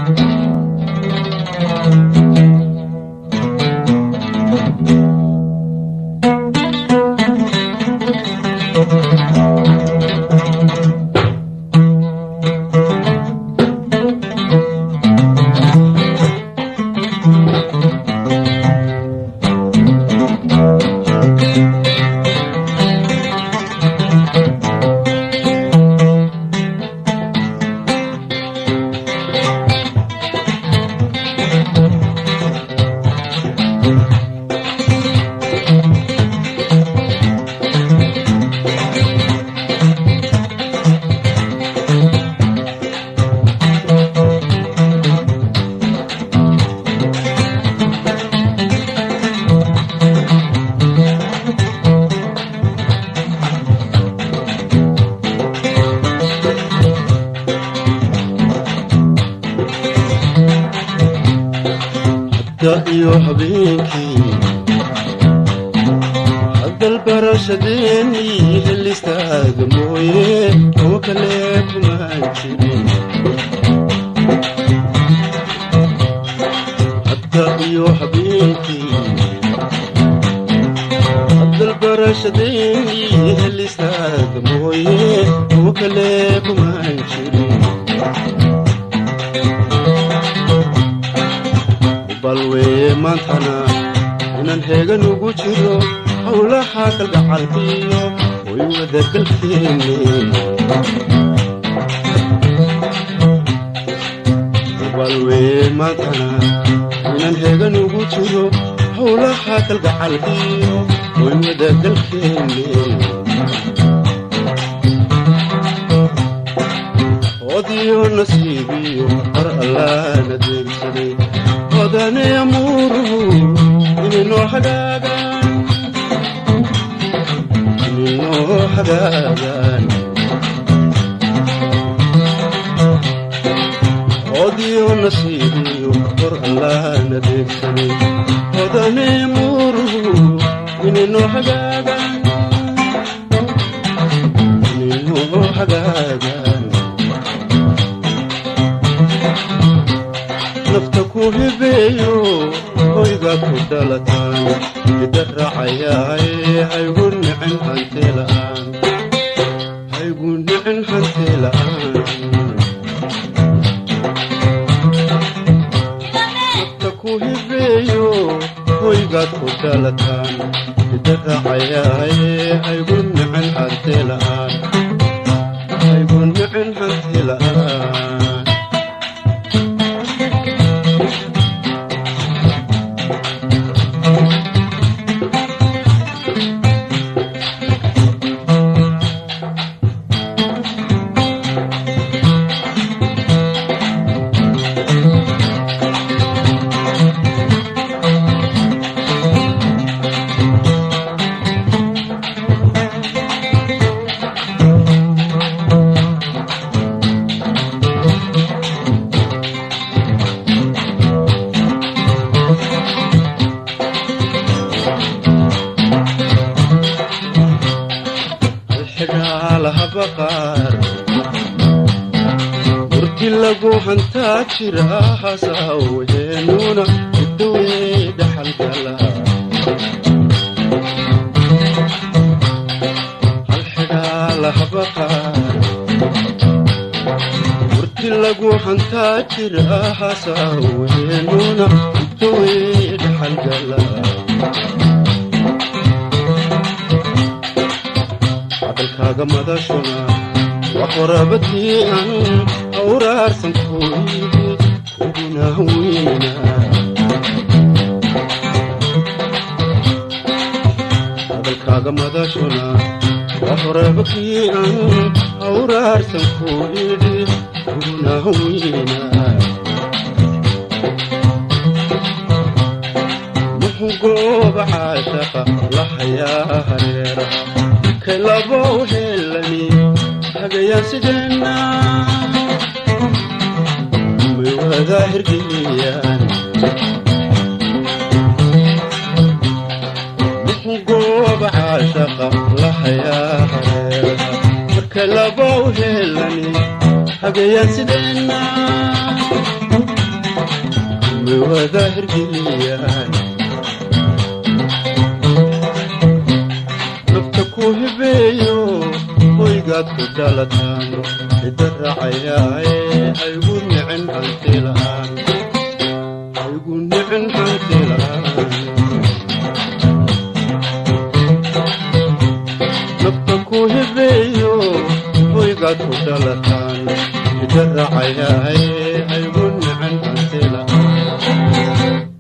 iyo habeenkii hadalbarashadeennii helistaaga mooye oo kale kumaan jirin hadda iyo habeenkii hadalbarashadeennii helistaaga mooye oo kale kumaan jirin balweye maantana inaan heegan ugu jiro howlaha kalgacalkiyo way wadagalkeenne balweye maantana inaan heegan ugu jiro howlaha kalgacalkiyo way wadagalkeenne odiyo nasiibiyo qar allaana deegsaday odane amuuruhu ininoo hagaagaan ininoo hagaagaan odiyo nasiibiyo qor allaana deegsaday odane amuuruhu ininoo hagaagaan ininoo hagaagaan nafta ku hibeeyo hoyga ku dhalataan ida raacayaaye haygu nicin hantila'aan haygu nicin hantila'aan nafta ku hibeeyo hoygaad ku dhalataan ida raacayaaye haygu nicin hantila'aan haygu nicin hantila'aan murdi lagu hantaa jira hasawheenuna idowey dhaxalgala halxidhaalahabaqaar murdi lagu hantaa jira hasawheenuna idowey dhaxalgala hadalkaaga madashuna waa qorabadii aan awraarsan kuyidi uguna weyna hadalkaaga madashuna waa qorabadii aan awraarsan kuyidi uguna weyna muxuu gooba caashaqa la hayaa hareera kalabow helani hagayaan sideenna may wada hirgeliyaan muxuu gooba caashaqa la hayaa hareera marka labow helani hagayaan sideenna way wada hirgeliyaan nafta ku hibeeyo hoygaad ku dhalataan cidda raacayaaye haygu nicin hanti la'aan haygu nicin hanti la'aan nafta ku hibeeyo hoygaad ku dhalataan cidda raacayaaye haygu nicin hanti la'aan